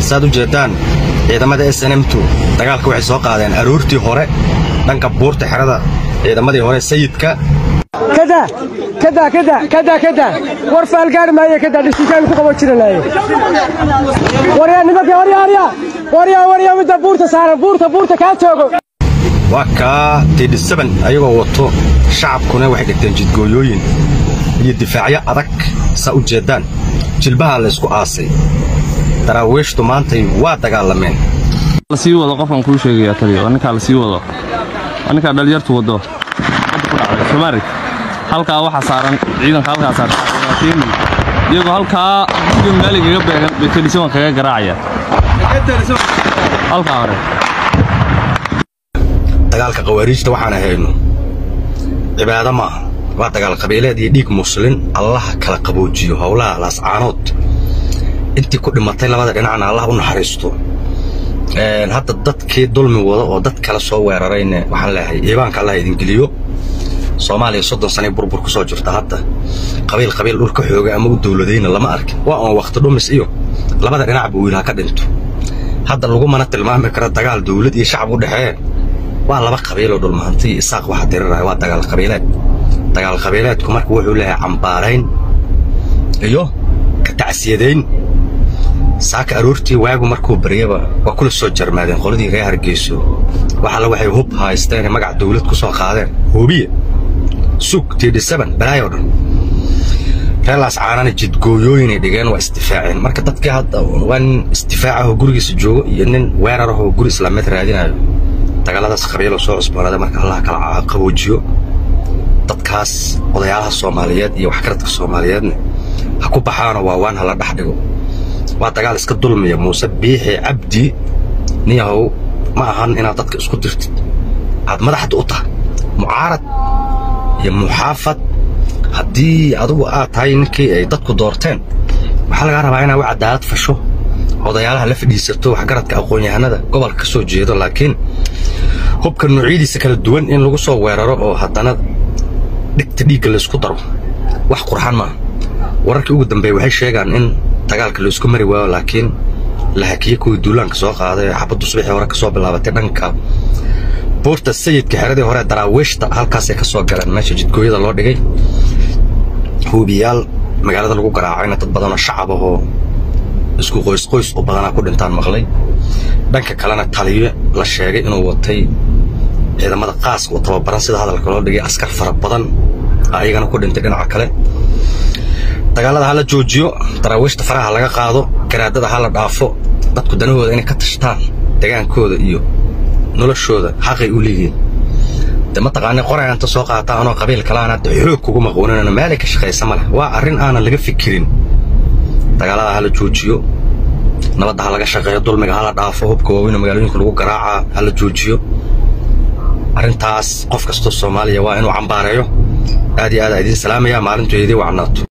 saad u jeeddaan ciidamada s n m2 dagaalka waxay soo qaadeen aroortii hore dhanka buurta xerada ciidamadii hore sayidka kada kada kada kada kada war faalgaari maayo kada dhishikaan ku qaban jiranaaye waryaa nimanka waryaa waryaa waryaa waryaa midda buurta saaran buurta buurta kaa joogo waa kaa tidhisaban ayagoo wato shacabkuna waxay dhigteen jidgooyooyin iyo difaacyo adag saa u jeeddaan jilbaha laysku aasay daraawiishtu maantay waa dagaalameen lasii wado qofkan kuu sheegaya taliya waa ninkaa lasii wado waa ninkaa dhalinyartu wado hadda ku dhacday soomaali halkaa waxaa saaran ciidanka halkaa saaran keeni iyagoo halkaa guriga maaligaga beegan bay telisaban kaga garaacayaan halkaa hore dagaalka khawaariijta waxaan ahayno cibaado maaha waa dagaal qabiileed iyo dhiig muslin allaha kala qaboojiyo howlaha laascaanood intii ku dhimatay labada dhinacna allah u naxariisto hadda dadkii dulmi wada oo dad kale soo weerarayne waxaan leeyahay iibaanka allah idingeliyo soomaaliya soddon sanay burbur ku soo jirta hadda qabiil qabiil dhulka xooga ama u dowladayna lama arkin waa oon wakhti dhumis iyo labada dhinacba wiilha ka dhinto hadda lagumana tilmaami karo dagaal dowlad iyo shacab u dhexee waa laba qabiiloo dhulmahantiyo isaaq waxa diriraya waa dagaal qabiileed dagaal qabiileedku marka wuxuu leeyahay cambaarayn iyo ka tacsiyadayn saaka aroortii waagu markuu baryaba waa kula soo jarmaadeen qoladii reer hargeyso waxalla waxay hub haysteen magac dawlad ku soo qaadeen hubiya sug tidhisaban balaayo dhan reelaas caanana jidgooyooyinay dhigeen waa isdifaaceen marka dadkii hadda waa nin isdifaacahoo gurigiisa joogo iyo nin weerarahoo guri islaameed raadinayo dagaaladaas qabiiloo soo cusboonada marka allah kala qaboojiyo dadkaas odayaalaha soomaaliyeed iyo waxgaradka soomaaliyeedna ha ku baxaanoo waawaan hala dhex dhigo waa dagaal iska dulmiya muuse biixi cabdi niyahow ma ahan inaad dadka isku dirtid aad madaxda u tahay mucaarad iyo muxaafad haddii adugu aad tahay ninkii ay dadku doorteen waxaa lagaa rabaa inaad u cadaalad fasho odayaalaha la fadhiisato waxgaradka aqoon-yahanada gobolka ka soo jeedo laakiin hubka noocyadiisa kala duwan in lagu soo weeraro oo haddana dhigta dhiigga laysku daro wax qurxan maaha wararkii ugu dambeeya waxay sheegaan in dagaalka laysku mari waayo laakiin la hakiye kuwii duulaanka soo qaaday ee xabaddu subaxii hore ka soo bilaabatay dhanka buurta sayidka xeradii hore daraawiishta halkaasay ka soo galeen meesha jidgooyada loo dhigay huubiyaal magaalada lagu garaacayna dad badanoo shacab ahoo isku qoysqoys u badanaa ku dhintaan maqlay dhanka kalena taliyo la sheegay inuu watay ciidamada qaaska oo tababaran sida hadalka loo dhigay askar fara badan ayagana ku dhintay dhinaca kale dagaalada ha la joojiyo daraawiishta faraha laga qaado garaadada ha la dhaafo dadku danahooda inay ka tashtaan degaankooda iyo noloshooda xaqay u leeyihiin de mataqaani qorayaanta soo qaata anoo qabiil kalaana de xoog kugu maquuninana meelay ka shaqaysa ma leh waa arrin aanan laga fikirin dagaalada ha la joojiyo nabadda ha laga shaqeeyo dulmiga ha la dhaafo hubka waaweyn oo magaalooyinka lagu garaacaa ha la joojiyo arrintaas qof kastoo soomaaliya waa inuu cambaareeyo aad iyo aad aa idiin salaamaya maalintu idii wacnaato